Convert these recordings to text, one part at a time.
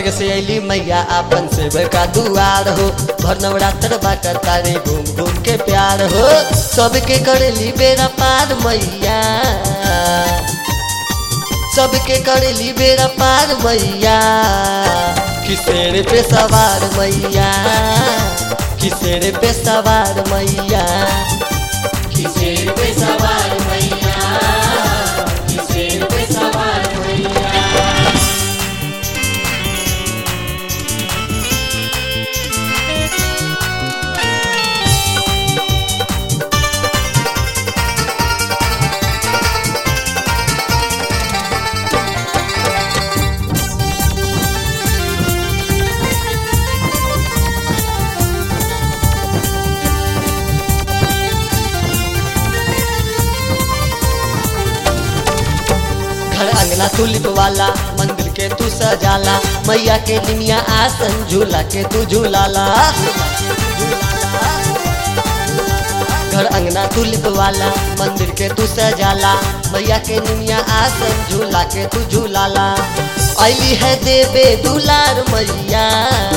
स्वर्ग से अली मैया आपन सेवक का दुआर हो भर नवरात्र बाटा तारे घूम घूम के प्यार हो सबके करेली बेरा पार मैया सबके करेली बेरा पार मैया किसेर पे सवार मैया किसेर पे सवार मैया किसेर पे सवार मैया किसेर पे सवार मैया घर अंगना तुलिप वाला मंदिर के तू सजाला मैया के निमिया आसन झूला के तू झूलाला घर अंगना तुलिप वाला मंदिर के तू सजाला मैया के निमिया आसन झूला के तू झूलाला ऐली है देवे दुलार मैया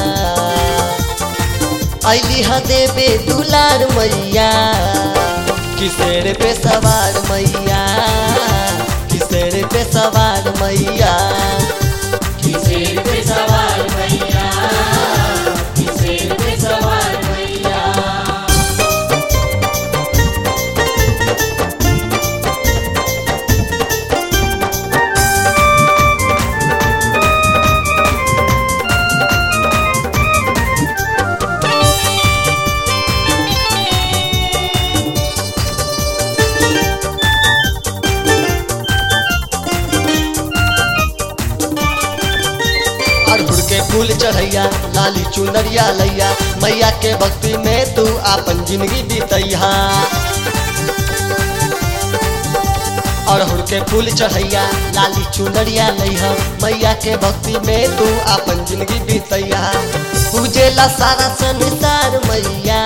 ऐली है देवे दुलार मैया किसेर पे सवार मैया किसेर पे सवार मैया किसेर पे सवार मैया किसेर पे सवार मैया अड़हुल के फूल चढ़ैया लाली चुनरिया लैया मैया के भक्ति में तू आपन जिंदगी बीतैया अड़हुल के फूल चढ़ैया लाली चुनरिया लैया मैया के भक्ति में तू आपन जिंदगी बीतैया पूजेला सारा संसार मैया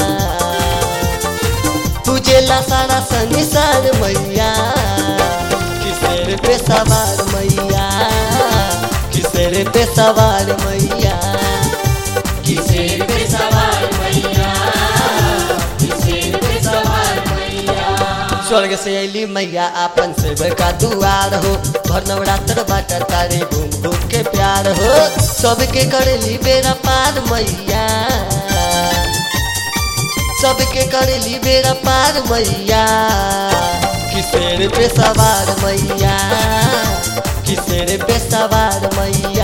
पूजेला सारा संसार मैया किसेर पे सवार मैया किसेर पे सवार मैया किसेर पे सवार मैया किसेर पे सवार मैया स्वर्ग से अली मैया आपन सेवक का दुआर हो भर नवरात्र बाटा तारे घूम घूम के प्यार हो सबके करेली बेरा पार मैया सबके करेली बेरा पार मैया किसेर पे सवार मैया किसेर पे सवार मैया